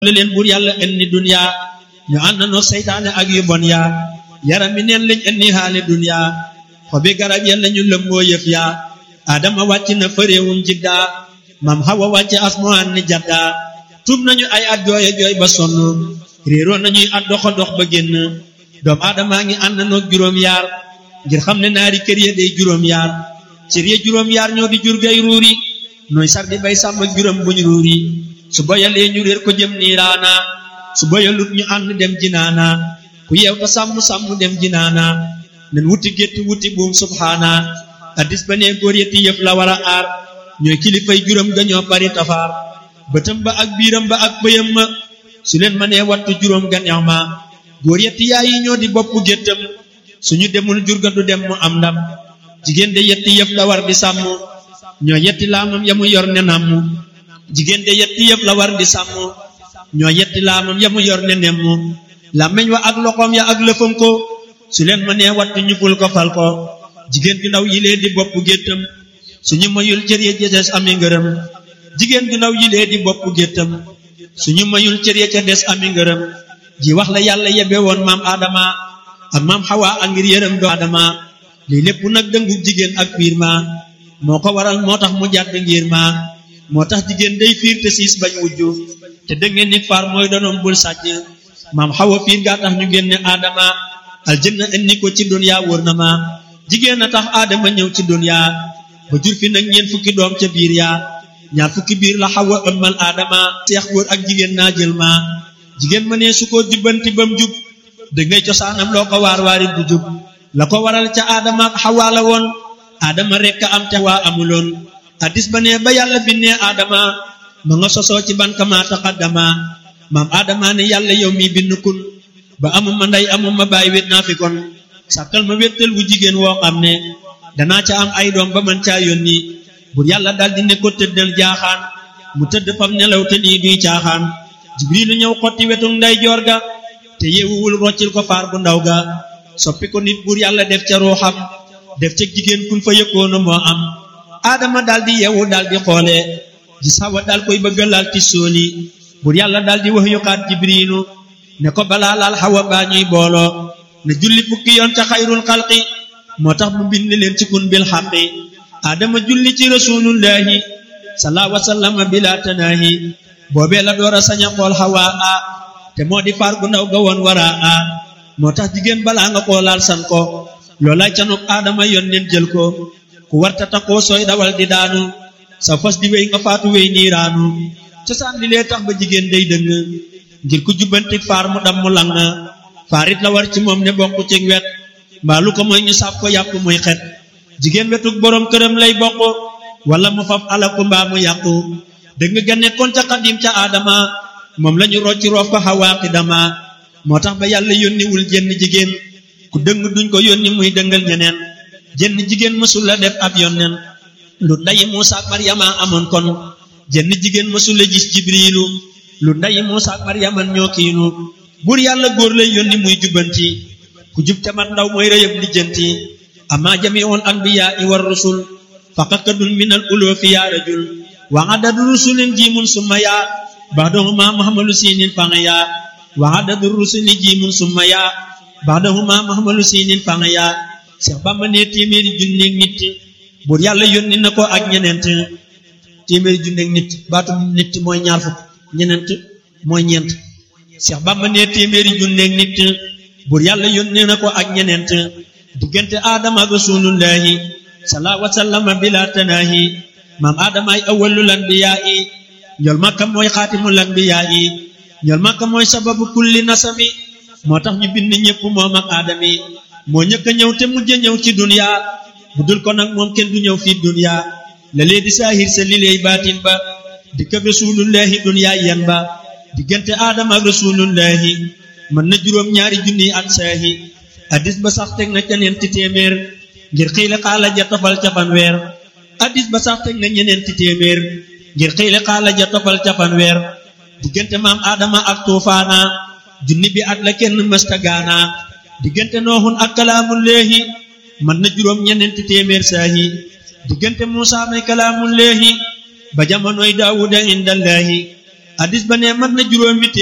la leen buur yàlla indi dunya ñu ànd noo seytaane ak yu bon yaa yaram mi neen lañ indi xaale dunya xobi garab ya lañu lëmboo yëf yaa adama wàcc na fëréewum jiddaa mam xawa wàcc asmaan ni jaddaa tuub nañu ay at jooye jooy ba sonn réeroo nañuy at doxa dox ba génn doom aadamaa ngi ànd noog juróom yaar ngir xam ne naari kër ya day juróom yaar cër ya juróom yaar ñoo di jur gay ruuri nooy sar di bay sàmm juróom buñ ruuri su boyalee ñu réer ko jëm niiraana su boyalut ñu ànd dem jinaana ku yeew ta sàmm sàmm dem jinaana nen wuti gétt wuti buum subhaana addis ba nee góor yetti yëf la war a aar ñooy kilifay juróom gañoo bari tafaar bëtam ba ak biiram ba ak bëyam ma su leen ma nee wattu juróom ganeex ma góor yetti yaay yi ñoo di bopp géttam suñu demul jurga du dem mu am ndam jigéen de yetti yëf la war di sàmm ñoo yetti laamam ya mu yor ne namm jigéen de yetti yëf la war di sàmm ñoo yetti laamam ya mu yor ne nemm làmmeñ wa ak loxoom ya ak lëfam ko su leen ma nee wattu ñu ful ko fal ko jigéen ju ndaw yilee di bopp géttam suñu mayul cër ya ca des ami ngërëm jigéen ju ndaw yilee di bopp géttam suñu mayul cër ya ca des ami ngërëm ji wax la yàlla yebe woon maam Adama ak maam Hawa ak ngir yërëm do Adama lii lépp nag dëngu jigéen ak fiir ma moo ko waral moo tax mu jàdd ngir ma moo tax jigéen day fiir te siis bañ wujju te dëngeen nit faar mooy donoom bul sàcc maam Hawa fiir gaa tax ñu génne Adama aljanna indi ko ci dunya wóor na ma jigéen a tax Adama ñëw ci dunya ba jur fi nag ñeent fukki doom ca biir yaa ñaar fukki biir la Hawa ëmmal Adama seex góor ak jigéen naa jël ma jigéen ma ne su ko jubbanti bam jub da ngay cosaanam loo ko waar waari du jub la ko waral ca Adama ak Hawa la woon Adama rekk am te waa amuloon addis ba ne ba yàlla binnee Adama ma nga sosoo ci ban kama taqaddama maam Adama ne yàlla yow mi bind kun ba amuma ndey amuma baay wét naa fi kon sàkkal ma wéttal wu jigéen woo xam ne danaa ca am ay doom ba man caa yónni bur yàlla daldi ne ko tëddal jaaxaan mu tëdd fam nelaw te nii duy caaxaan jibrilu ñëw xotti wetu nday joor ga te yeewuwul roccil ko faar bu ndaw ga soppi ko nit bur yàlla def ca ruuxam def ca jigéen kun fa yëkkoona moo am aadama daldi yeewu daldi xoole gis Hawa dal koy bëgga laal ti sóoli bur yàlla daldi wax yuxaat jibrilu ne ko balaa laal Hawa baa ñuy booloo ne julli fukki yoon ca xayrul xalqi moo tax mu bind leen ci kun bil xaqi aadama julli ci rasulullahi salaa wasallama bila tanaahi boobee la door a sañ a xool Hawa a te moo di faar gu ndaw ga woon wara a moo tax jigéen balaa nga xoolaal san ko loolay canuk aadama yoon leen jël ko ku warta takkoo sooy dawal di daanu sa fas di wéy nga faatu wéy niiraanu cosaan li lee tax ba jigéen day dëng ngir ku jubbanti faar mu dam mu lang faarit la war ci moom ne bokk ci wet mbaa lu ko mooy ñu sàpp ko yàpp muy xet jigéen wetug boroom këram lay bokk wala mu faf alaku mbaa mu yàqu dëgg ga nekkoon ca xadim ca aadama moom lañu rocci roof ko xawaaqi dama moo tax ba yàlla yónniwul jenn jigéen ku dëng duñ ko yónni muy dëngal ñeneen jenn jigéen mësul la def ab yonneen lu ndayi Muusa ak Maryama amoon kon jenn jigéen mësul la gis jibriilu lu ndayi Muusa ak Maryama ñoo kiinu buur yàlla góor lay yónni muy jubbanti ku jub te mat ndaw mooy rëyëb lijjanti amma jamiul anbiyaa i war rusul faqakadun min al uloofi yaa rajul wa adadu rusulin jiimun summa yaa baxdahuma muhammalu siinin fanga yaa wa adadu rusuli jiimun summa yaa baxdahuma muhammalu siinin fanga yaa Seex Bamba ne téeméeri junneeg nit buur yàlla yónni na ko ak ñeneent téeméeri junneeg nit baatu nit mooy ñaar fukk ñeneent mooy ñeent Seex Bamba ne téeméeri junneeg nit buur yàlla yónni na ko ak ñeneent diggante aadama ak rasulullahi salaa wasallama bila tanaahi maam aadama ay awwalul anbiyaa yi ñool makka mooy xaatimul anbiyaa yi ñool makka mooy sababu kulli nasami moo tax ñu bind ñépp moom ak aadami moo ñëkk a ñëw te mujj ñëw ci dunya bu dul ko nag moom kenn du ñëw fii dunya la lee di saahir sa li leey baatin ba di këb rasulullahi dunya yen ba diggante aadama ak rasulullahi mën na juróom ñaari junni at saahi addis ba sax teg na ca ñeenti téeméer ngir xiile xaala ja tofal ca fanweer addis ba sax teg na ñeneenti téeméer ngir xiile xaala ja tofal ca fanweer diggante maam aadama ak tuufaana junni bi at la kenn mësta gaana diggante nooxun ak kalaamullaahi mën na juróom ñeneenti téeméer saahi diggante muusa may kalaamullaahi ba jamonoy daawuda indallaahi hadis ba ne mat na juróomi